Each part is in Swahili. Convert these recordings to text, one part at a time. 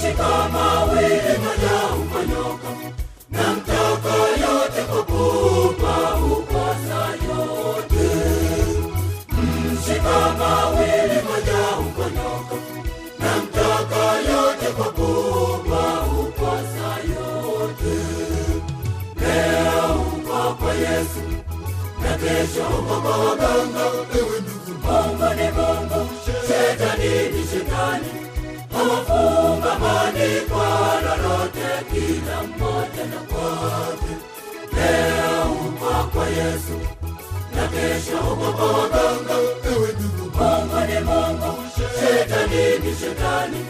mshika mawili moja uponyoka na mtaka yote kukupa ukosa yote mshika mawili moja uponyoka na mtaka yote kukupa ukosa yote leo uko kwa yesu na kesho uko kwa waganga ewe ndugu mungu ni mungu shetani ni shetani hawafungamani kwa lolote kila mmoja na kwake leo uko kwa yesu na kesho uko kwa waganga ewe ndugu mungu ni mungu shetani ni shetani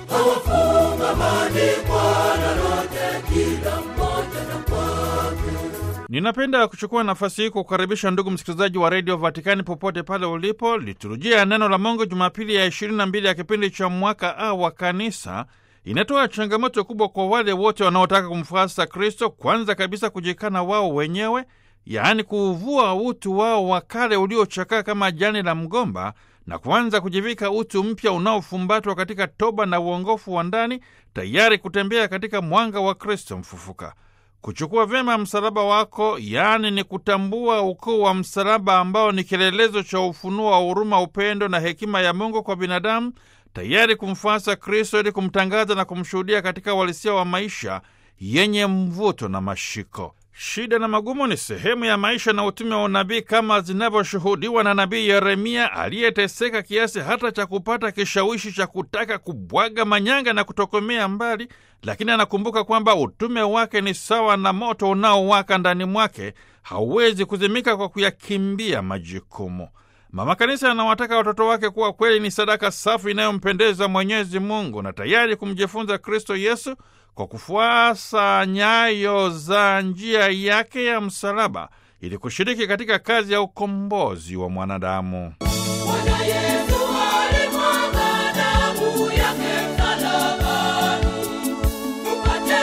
hawafungamani kwa lolote kila mmoja na kwake Ninapenda kuchukua nafasi hii kukaribisha ndugu msikilizaji wa redio Vatikani popote pale ulipo. Liturujia ya neno la Mungu Jumapili ya 22 ya kipindi cha mwaka A wa Kanisa inatoa changamoto kubwa kwa wale wote wanaotaka kumfuasa Kristo, kwanza kabisa kujikana wao wenyewe, yaani kuuvua utu wao wa kale uliochakaa kama jani la mgomba na kuanza kujivika utu mpya unaofumbatwa katika toba na uongofu wa ndani, tayari kutembea katika mwanga wa Kristo mfufuka. Kuchukua vyema msalaba wako, yaani ni kutambua ukuu wa msalaba ambao ni kielelezo cha ufunuo wa huruma, upendo na hekima ya Mungu kwa binadamu, tayari kumfuasa Kristo ili kumtangaza na kumshuhudia katika uhalisia wa maisha yenye mvuto na mashiko. Shida na magumu ni sehemu ya maisha na utume wa unabii kama zinavyoshuhudiwa na nabii Yeremia aliyeteseka kiasi hata cha kupata kishawishi cha kutaka kubwaga manyanga na kutokomea mbali, lakini anakumbuka kwamba utume wake ni sawa na moto unaowaka ndani mwake, hauwezi kuzimika kwa kuyakimbia majukumu. Mama Kanisa anawataka watoto wake kuwa kweli ni sadaka safi inayompendeza Mwenyezi Mungu na tayari kumjifunza Kristo Yesu kwa kufuasa nyayo za njia yake ya msalaba ili kushiriki katika kazi ya ukombozi wa mwanadamu. Bwana Yesu alimwaga damu yake msalabani, tupate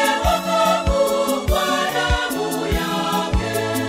wokovu kwa damu yake.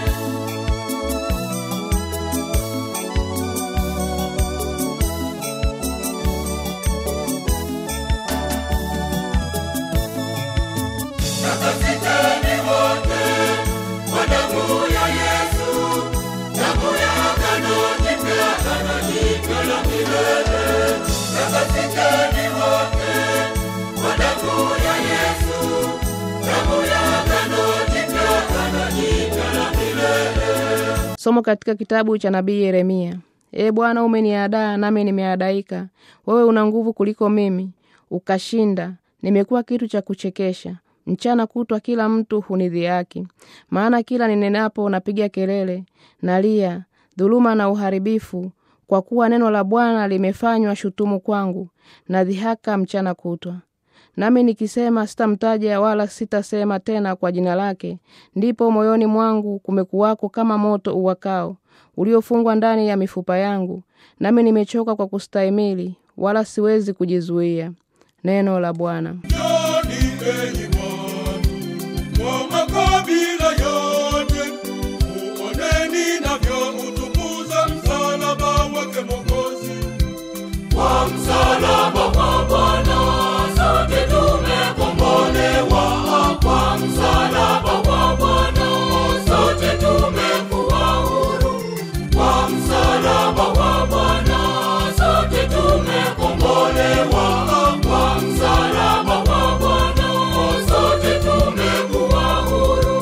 Takasiteni wote kwa damu ya Yesu, damu ya agano jipya, agano jipya la milele. Takasiteni wote kwa damu ya Yesu, damu ya agano jipya, agano jipya la milele. Somo katika kitabu cha nabii Yeremia. Ee Bwana, umeniadaa nami nimeadaika. Wewe una nguvu kuliko mimi, ukashinda. Nimekuwa kitu cha kuchekesha, mchana kutwa kila mtu hunidhihaki. Maana kila ninenapo napiga kelele, nalia dhuluma na uharibifu, kwa kuwa neno la Bwana limefanywa shutumu kwangu, na dhihaka mchana kutwa. Nami nikisema sitamtaja wala sitasema tena kwa jina lake, ndipo moyoni mwangu kumekuwako kama moto uwakao uliofungwa ndani ya mifupa yangu, nami nimechoka kwa kustahimili, wala siwezi kujizuia. Neno la Bwana. Njoni enyi watu wa makabila yote, muoneni navyoutukuza msalaba wake Mwokozi. Kwa msalaba wa Bwana sote tumekombolewa, kwa msalaba wa Bwana sote tumekuwa huru, kwa msalaba wa Bwana sote tumekombolewa, kwa msalaba wa Bwana sote tumekuwa huru.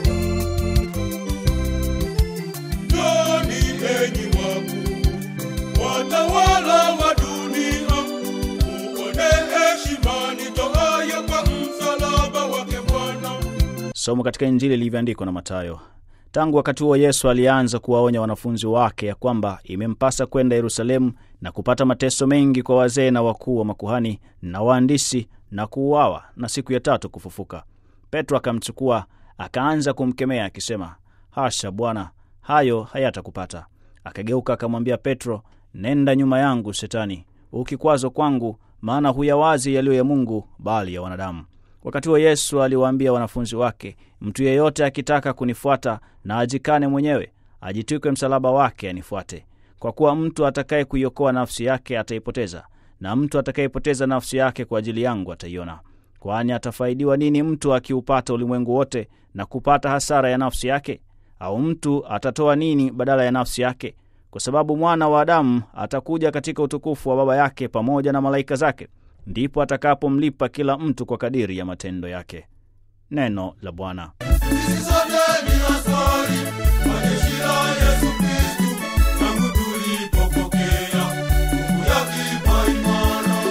Njoni enyi wakuu, watawala wa dunia, muone heshima nitoayo kwa msalaba wake Bwana. Somo katika Injili ilivyoandikwa na Mathayo. Tangu wakati huo Yesu alianza kuwaonya wanafunzi wake ya kwamba imempasa kwenda Yerusalemu na kupata mateso mengi kwa wazee na wakuu wa makuhani na waandisi na kuuawa na siku ya tatu kufufuka. Petro akamchukua akaanza kumkemea akisema, hasha Bwana, hayo hayatakupata. Akageuka akamwambia Petro, nenda nyuma yangu Shetani, ukikwazo kwangu, maana huyawazi yaliyo ya Mungu bali ya wanadamu. Wakati huo Yesu aliwaambia wanafunzi wake, mtu yeyote akitaka kunifuata na ajikane mwenyewe, ajitwike msalaba wake anifuate. Kwa kuwa mtu atakaye kuiokoa nafsi yake ataipoteza, na mtu atakayepoteza nafsi yake kwa ajili yangu ataiona. Kwani atafaidiwa nini mtu akiupata ulimwengu wote na kupata hasara ya nafsi yake? Au mtu atatoa nini badala ya nafsi yake? Kwa sababu mwana wa Adamu atakuja katika utukufu wa Baba yake pamoja na malaika zake, ndipo atakapomlipa kila mtu kwa kadiri ya matendo yake. Neno la Bwana. Sisi sote ni askari wa jeshi la Yesu Kristu, tangu tulipopokea nguvu ya kipaimara.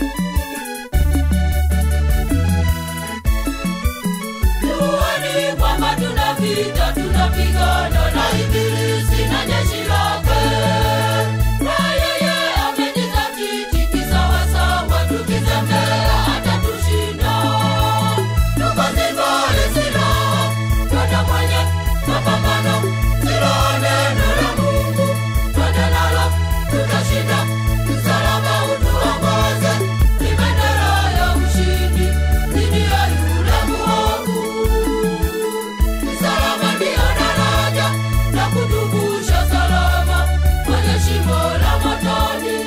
Jueni kwamba tuna vita, tunapigana na Ibilisi na jeshi lake. Na yeye amejizatiti kisawasawa, tukitembea atatushinda. Tukazivale silaha, twende kwenye mapambano, silaha neno la Mungu, twende nalo, tutashinda. Msalaba utuongoze, ni bendera ya ushindi dhidi ya yule mwovu. Msalaba ndio daraja la kutuvusha salama kwenye shimo la motoni.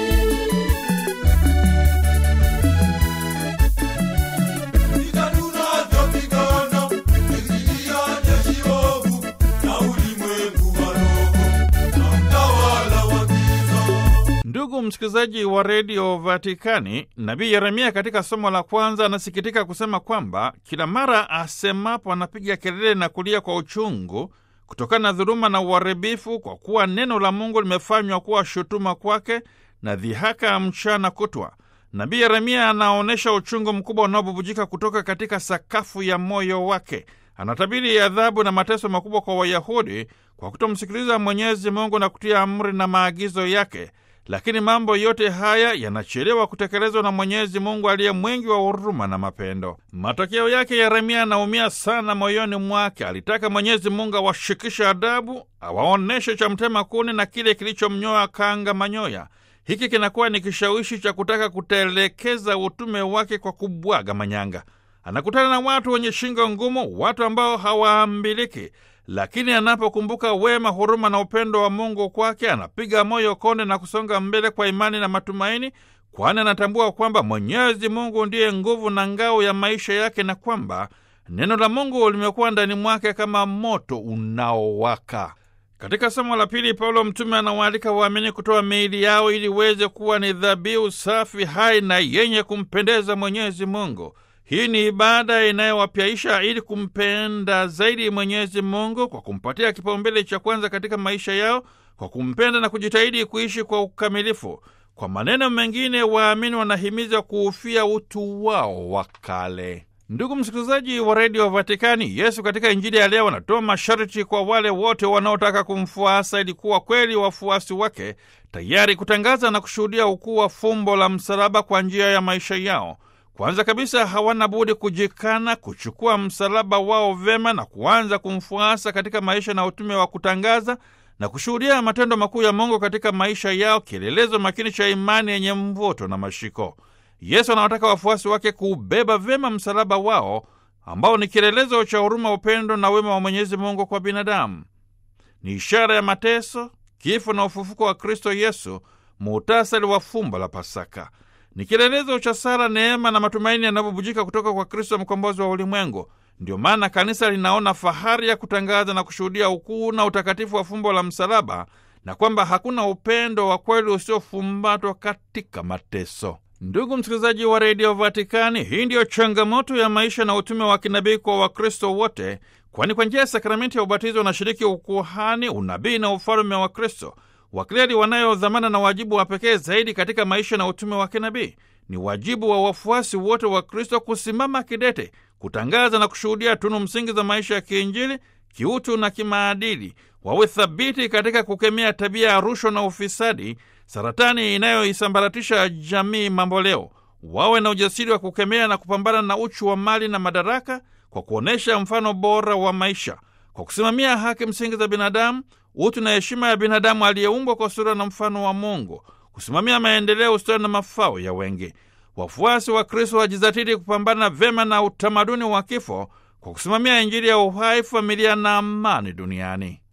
Vita tunavyopigana ni dhidi ya jeshi ovu na ulimwengu wa roho na utawala wa giza. Ndugu msikilizaji wa redio Vatikani, nabii Yeremia katika somo la kwanza anasikitika kusema kwamba kila mara asemapo anapiga kelele na kulia kwa uchungu kutokana na dhuluma na uharibifu, kwa kuwa neno la Mungu limefanywa kuwa shutuma kwake na dhihaka mchana kutwa. Nabii Yeremia anaonyesha uchungu mkubwa unaobubujika kutoka katika sakafu ya moyo wake. Anatabiri adhabu na mateso makubwa kwa Wayahudi kwa kutomsikiliza Mwenyezi Mungu na kutia amri na maagizo yake. Lakini mambo yote haya yanachelewa kutekelezwa na Mwenyezi Mungu aliye mwingi wa huruma na mapendo. Matokeo yake, Yeremia anaumia sana moyoni mwake. Alitaka Mwenyezi Mungu awashikishe adabu, awaonyeshe cha mtema kuni na kile kilichomnyoa kanga manyoya. Hiki kinakuwa ni kishawishi cha kutaka kutelekeza utume wake kwa kubwaga manyanga. Anakutana na watu wenye shingo ngumu, watu ambao hawaambiliki lakini anapokumbuka wema, huruma na upendo wa Mungu kwake, anapiga moyo konde na kusonga mbele kwa imani na matumaini, kwani anatambua kwamba Mwenyezi Mungu ndiye nguvu na ngao ya maisha yake na kwamba neno la Mungu limekuwa ndani mwake kama moto unaowaka. Katika somo la pili, Paulo mtume anawaalika waamini kutoa miili yao ili iweze kuwa ni dhabihu safi, hai na yenye kumpendeza Mwenyezi Mungu. Hii ni ibada inayowapyaisha ili kumpenda zaidi Mwenyezi Mungu kwa kumpatia kipaumbele cha kwanza katika maisha yao, kwa kumpenda na kujitahidi kuishi kwa ukamilifu. Kwa maneno mengine, waamini wanahimiza kuufia utu wao wa kale. Ndugu msikilizaji wa redio Vatikani, Yesu katika Injili ya leo anatoa masharti kwa wale wote wanaotaka kumfuasa ili kuwa kweli wafuasi wake, tayari kutangaza na kushuhudia ukuu wa fumbo la msalaba kwa njia ya maisha yao. Kwanza kabisa hawana budi kujikana, kuchukua msalaba wao vema na kuanza kumfuasa katika maisha na utume wa kutangaza na kushuhudia matendo makuu ya Mungu katika maisha yao, kielelezo makini cha imani yenye mvuto na mashiko. Yesu anawataka wafuasi wake kuubeba vyema msalaba wao ambao ni kielelezo cha huruma, upendo na wema wa Mwenyezi Mungu kwa binadamu. Ni ishara ya mateso, kifo na ufufuko wa Kristo Yesu, muhtasari wa fumbo la Pasaka. Ni kielelezo cha sala, neema na matumaini yanayobubujika kutoka kwa Kristo, mkombozi wa ulimwengu. Ndio maana kanisa linaona fahari ya kutangaza na kushuhudia ukuu na utakatifu wa fumbo la msalaba, na kwamba hakuna upendo wa kweli usiofumbatwa katika mateso. Ndugu msikilizaji wa redio Vatikani, hii ndiyo changamoto ya maisha na utume wa kinabii kwa Wakristo wote, kwani kwa njia ya sakramenti ya ubatizo wanashiriki ukuhani, unabii na ufalume wa Kristo. Wakleri wanayo dhamana na wajibu wa pekee zaidi katika maisha na utume wa kinabii. Ni wajibu wa wafuasi wote wa Kristo kusimama kidete, kutangaza na kushuhudia tunu msingi za maisha ya kiinjili, kiutu na kimaadili. Wawe thabiti katika kukemea tabia ya rushwa na ufisadi, saratani inayoisambaratisha jamii mamboleo. Wawe na ujasiri wa kukemea na kupambana na uchu wa mali na madaraka, kwa kuonyesha mfano bora wa maisha, kwa kusimamia haki msingi za binadamu, utu na heshima ya binadamu aliyeumbwa kwa sura na mfano wa Mungu, kusimamia maendeleo, ustawi na mafao ya wengi. Wafuasi wa Kristo wajizatiti kupambana vyema na utamaduni wa kifo kwa kusimamia Injili ya uhai, familia na amani duniani.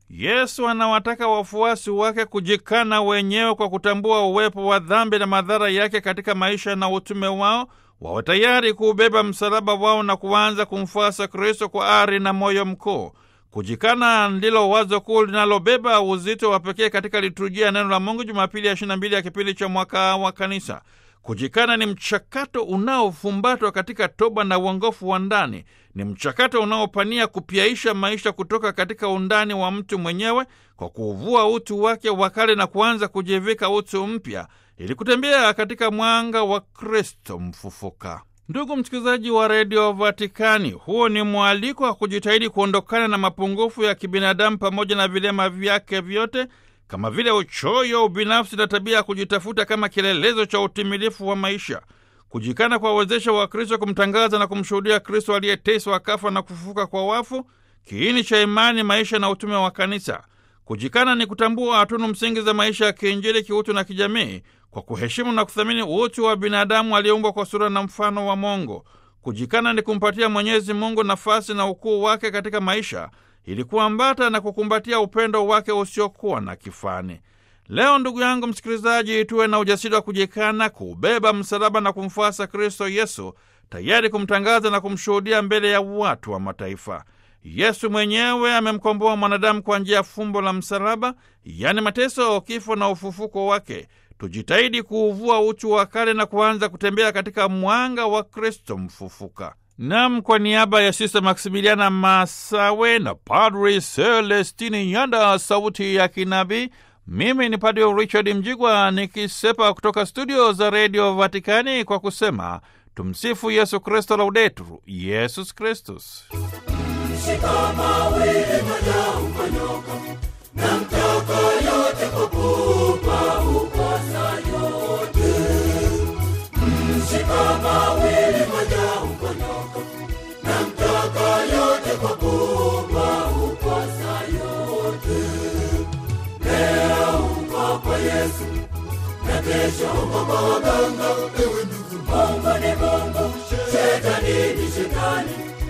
Yesu anawataka wafuasi wake kujikana wenyewe kwa kutambua uwepo wa dhambi na madhara yake katika maisha na utume wao, wawe tayari kuubeba msalaba wao na kuanza kumfuasa Kristo kwa ari na moyo mkuu. Kujikana ndilo wazo kuu linalobeba uzito wa pekee katika liturujia ya neno la Mungu Jumapili ya 22 ya kipindi cha mwaka wa Kanisa. Kujikana ni mchakato unaofumbatwa katika toba na uongofu wa ndani. Ni mchakato unaopania kupyaisha maisha kutoka katika undani wa mtu mwenyewe kwa kuuvua utu wake wa kale na kuanza kujivika utu mpya ili kutembea katika mwanga wa Kristo mfufuka. Ndugu msikilizaji wa redio Vatikani, huo ni mwaliko wa kujitahidi kuondokana na mapungufu ya kibinadamu pamoja na vilema vyake vyote kama vile uchoyo, ubinafsi na tabia ya kujitafuta kama kielelezo cha utimilifu wa maisha. Kujikana kwa wezesha wa Kristo kumtangaza na kumshuhudia Kristo aliyeteswa akafa na kufufuka kwa wafu, kiini cha imani, maisha na utume wa Kanisa. Kujikana ni kutambua hatunu msingi za maisha ya kiinjili, kiutu na kijamii, kwa kuheshimu na kuthamini utu wa binadamu aliyeumbwa kwa sura na mfano wa Mungu. Kujikana ni kumpatia Mwenyezi Mungu nafasi na ukuu wake katika maisha ili kuambata na kukumbatia upendo wake usiokuwa na kifani. Leo ndugu yangu msikilizaji, tuwe na ujasiri wa kujikana, kuubeba msalaba na kumfuasa Kristo Yesu, tayari kumtangaza na kumshuhudia mbele ya watu wa mataifa. Yesu mwenyewe amemkomboa mwanadamu kwa njia ya fumbo la msalaba, yaani mateso, kifo na ufufuko wake. Tujitahidi kuuvua utu wa kale na kuanza kutembea katika mwanga wa Kristo mfufuka. Nam, kwa niaba ya Sista Maksimiliana Masawe na Padri Celestini Nyanda, sauti ya kinabii, mimi ni Padri Richard Mjigwa nikisepa kutoka studio za redio Vatikani kwa kusema tumsifu Yesu Kristo, laudetur Yesus Kristus. Shika mawili moja ukonyoka na mtaka yote kukupa ukosa yote. Shika mawili moja ukonyoka na mtaka yote kukupa ukosa yote. Leo uko kwa Yesu na kesho uko kwa waganga. Ewe ndugu, Mungu ni Mungu, shetani ni shetani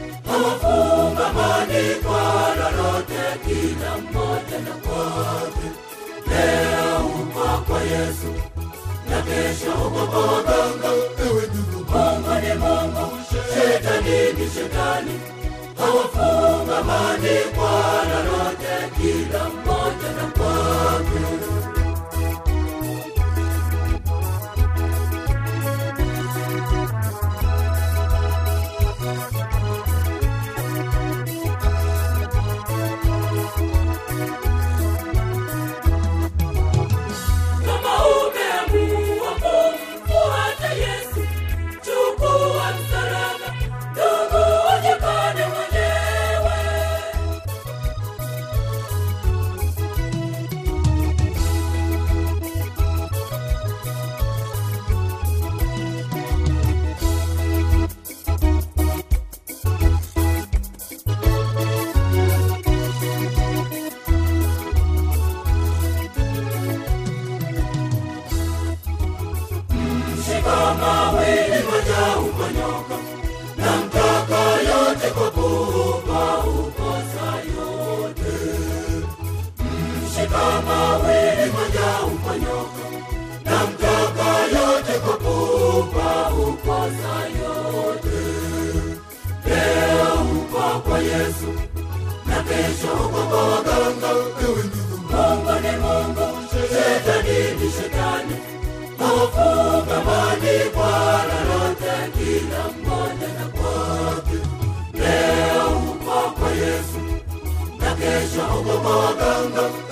hawafungamani kwa lolote, kila mmoja na kwake. Leo uko kwa Yesu na kesho uko kwa waganga. Ewe ndugu, Mungu ni Mungu, shetani ni shetani, hawafungamani kwa lolote, kila mmoja na kwake. Kama umeamua kumfuata Yesu, chukua msalaba, ndugu, ujikane mwenyewe. Shika mawili moja ukonyoka na mtaka yote kwa kupa ukosa yote. Shika mawili moja ukonyoka na mtaka yote kwa kupa ukosa yote. Leo uko kwa Yesu na kesho uko kwa waganga. Ewe ndugu, Mungu ni Mungu, shetani ni shetani hawafungamani kwa lolote, kila mmoja na kwake. Leo uko kwa Yesu na kesho uko kwa waganga.